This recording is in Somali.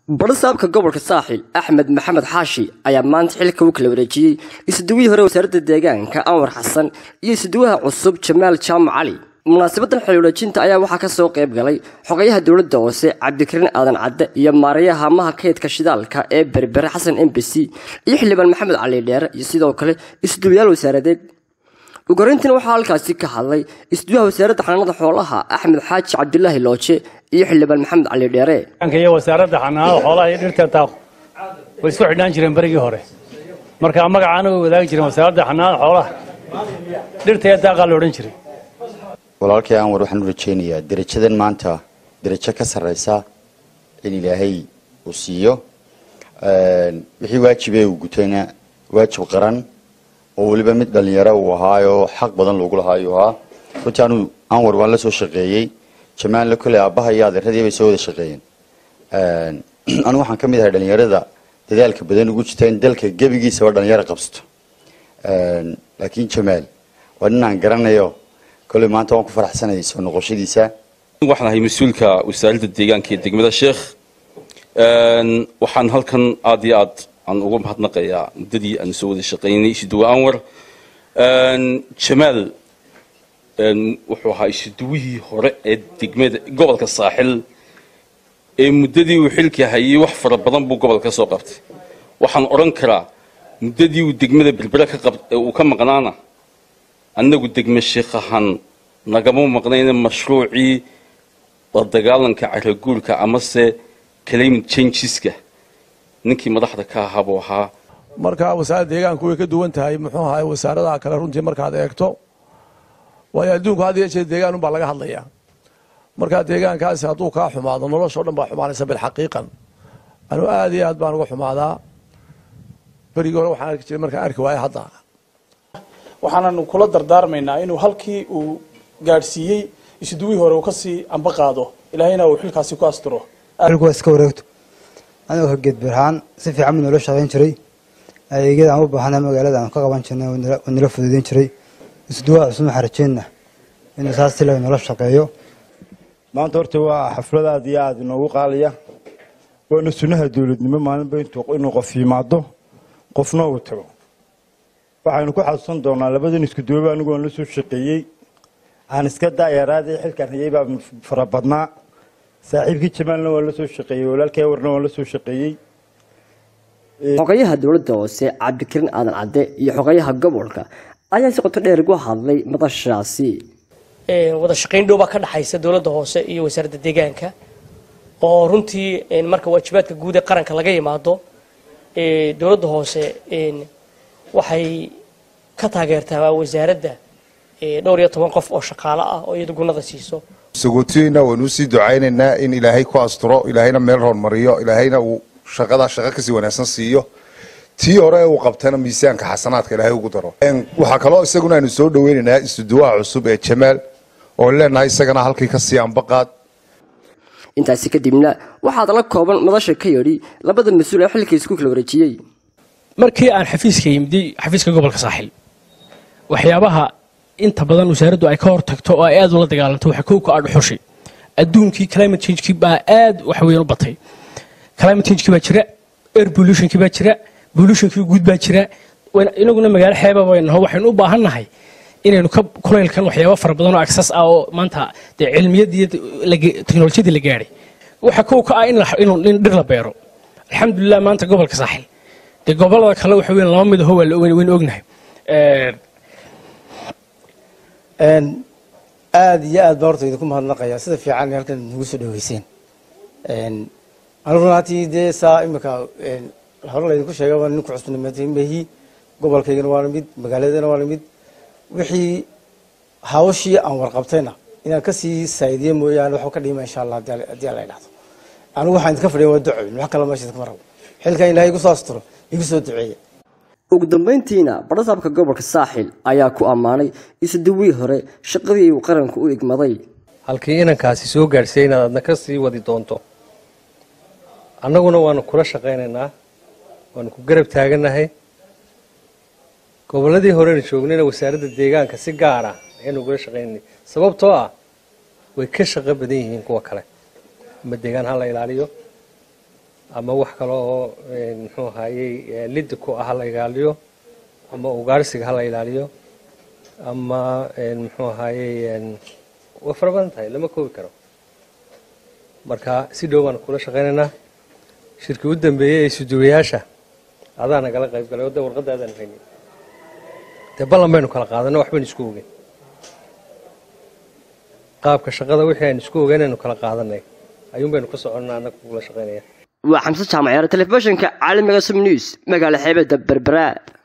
barasaabka gobolka saaxil axmed maxamed xaashi ayaa maanta xilka u kala wareejiyey isuduwihii hore wasaaradda deegaanka anwar xasan iyo isuduwaha cusub jamaal jaamac cali munaasabadan xil wareejinta ayaa waxaa kasoo qayb galay xogayaha dowladda hoose cabdikariin aadan cadde iyo maarayaha hamaha kaydka shidaalka ee berbere xasan embasi iyo xildhibaan maxamed cali dheere iyo sidoo kale isuduwayaal wasaaradeed ugoreyntiina waxaa halkaasi ka hadlay isduwaha wasaaradda xanaanada xoolaha axmed xaaji cabdulaahi looje iyo xildhibaan maxamed cali dheere iyo wasaaradda xanaanada xoolaha iyo dhirta daaq way isku xidhnaan jireen berigii hore marka magacaana way wadaagi jireen wasaaradda xanaanada xoolaha dhirta iyo daaqaa la odhan jiray walaalkay anwar waxaan u rajaynayaa derajadan maanta derajo ka sarraysa in ilaahay uu siiyo wixii waajibee uu gutayna waajib qaran oo weliba mid dhalinyaro uu ahaayoo xaq badan loogu lahaa ayuu ahaa runtii anu anwar waan la soo shaqeeyey jamaalna kole aabbaha iyo adeeradii bay soo wada shaqeeyeen anu waxaan ka mid ahay dhalinyarada dadaalka badan ugu jirta in dalka gebigiisaba dhalinyaro qabsato laakiin jamaal waa nin aan garanayo kole maanta waan ku faraxsanayay soo noqoshadiisa waxaan ahay mas-uulka wasaaradda deegaanka ee degmada sheekh waxaan halkan aad iyo aad aan uga mahadnaqayaa muddadii aan soo wada shaqaynay isuduwe anwar jamaal wuxuu ahaa isuduwihii hore ee degmada gobolka saaxil ee muddadii uu xilka hayay wax fara badan buu gobolka ka soo qabtay waxaan odhan karaa muddadii uu degmada berbere uu ka maqnaana annagu degme sheekh ahaan nagama maqnayna mashruucii la dagaalanka caraguurka amase climate changeska ninkii madaxda ka ahaa buu ahaa marka wasaaradda deegaanku way ka duwan tahay muxuu ahay wasaaradaha kale runtii markaad eegto waayo adduunku had iyo jeer deegaan unbaa laga hadlayaa markaa deegaankaasi hadduu kaa xumaado nolosha o dhan baa xumaanaysa bilxaqiiqan anuu aad iyo aad baan uga xumaadaa berigii hore waxaan arki jiray markaan arki waayo hadda waxaananu kula dardaarmaynaa inuu halkii uu gaadhsiiyey isuduwihii hore uu kasii amba qaado ilaahayna uu xilkaasi ku asturo waa iska wareegto anigoo ka geed birhaan si fiican buu noola shaqayn jiray adeegyada aan u baahnaa magaalada aan ka qaban jirnay oo nala fududeyn jiray isduwaa cusub waxaan rajeynaa inuu saas si laga noola shaqeeyo maanta horta waa xaflad aad iyo aad inoogu qaaliya waana sunnaha dowladnimo maalinba inuu qof yimaado qofna uu tago waxaynu ku xasuusan doonaa labadan iskuduwaba anigu aan la soo shaqeeyey aan iska daayaraadii xilkaan hayay baa fara badnaa saaxiibkii jamaalna waan la soo shaqeeyey walaalkii awarna waan la soo shaqeeyey xogayaha dowladda hoose cabdikariin aadan cadde iyo xogayaha gobolka ayaa si qoto dheer ugu hadlay madashaasi wada shaqayn dhow baa ka dhaxaysa dowladda hoose iyo wasaaradda deegaanka oo runtii marka waajibaadka guud ee qaranka laga yimaado dowladda hoose waxay ka taageertaa wasaaradda dhowr iyo toban qof oo shaqaalo ah oo iyada gunada siiso sagootiyeynaa waanu usii ducaynaynaa in ilaahay ku asturo ilaahayna meel hormariyo ilaahayna uu shaqadaa shaqo kasii wanaagsan siiyo tii hore uu qabtana miisaanka xasanaadka ilaahay ugu daro waxaa kaloo isaguna aynu soo dhaweynaynaa isuduwaha cusub ee jamaal oo leenahay isagana halkii kasii ambaqaad intaasi kadibna waxaad la kooban madasha ka yidhi labada mas-uul ee xilka isku kala wareejiyey markii aan xafiiska yimid xafiiska gobolka saaxil waxyaabaha inta badan wasaaraddu ay ka hortagto oo ay aad ula dagaalanto waxa kow ka ah dhuxushi adduunkii climate changekii baa aad wax weyn u batay climate changekii baa jira air pollutionkii baa jira pollutionkii guud baa jira inaguna magaalo xeeba baynaho waxaynu u baahan nahay inaynu ka kulaylkan waxyaaba fara badan oo access ah oo maanta dee cilmiyadii teknolojiyadii la gaadhay waxa kow ka ah in dhir la beero alxamdulilah maanta gobolka saaxil dee gobolada kale waxa weyn laba mid aho waynu ognahay aad iyo aad baan horta idinku mahadnaqayaa sida fiican halkan nagu soo dhaweyseen anigu runaatii dee saa imika hore laydinku sheegay waa ninku cusbanimehi gobolkaygana waana mid magaaladana waana mid wixii hawshii aan warqabtayna inaan kasii saa'idiye mooyaane waxba ka dhima insha allah haddii alla idhahdo anigu waxaan idinka fadhiya waa ducoyn wax kale meesha idinkama rabo xilkan ilaahay igu soo asturo igu soo duceeya ugu dambeyntiina barasaabka gobolka saaxil ayaa ku ammaanay isuduwii hore shaqadii uu qaranku u igmaday halkii inankaasi soo gaadhsiiya inaad adna ka sii wadi doonto annaguna waanu kula shaqaynaynaa waanu ku garab taagannahay gobolladii horena joognayna wasaaradda deegaanka si gaar ah ayaanu ugula shaqaynanay sababtoo ah way ka shaqo badan yihiin kuwa kale ama deegaan ha la ilaaliyo ama wax kale oo muxuu ahaayey liddi ku ah ha la ilaaliyo ama ugaarsiga ha la ilaaliyo ama muxuu ahaayey way fara badan tahay lama koobi karo marka si dhow baan kula shaqaynaynaa shirkii u dambeeyey ee isuduwayaasha adaa nagala qayb galay oo de warqadda aadaan haynin dee ballan baynu kala qaadanay wax baynu isku ogeyn qaabka shaqada wixii aynu isku ogeyn aynu kala qaadanay ayuun baynu ka soconnaa annaga kugula shaqaynaya waa xamse jaamacyar telefishinka caalamiga sum news magaala xeebada berbera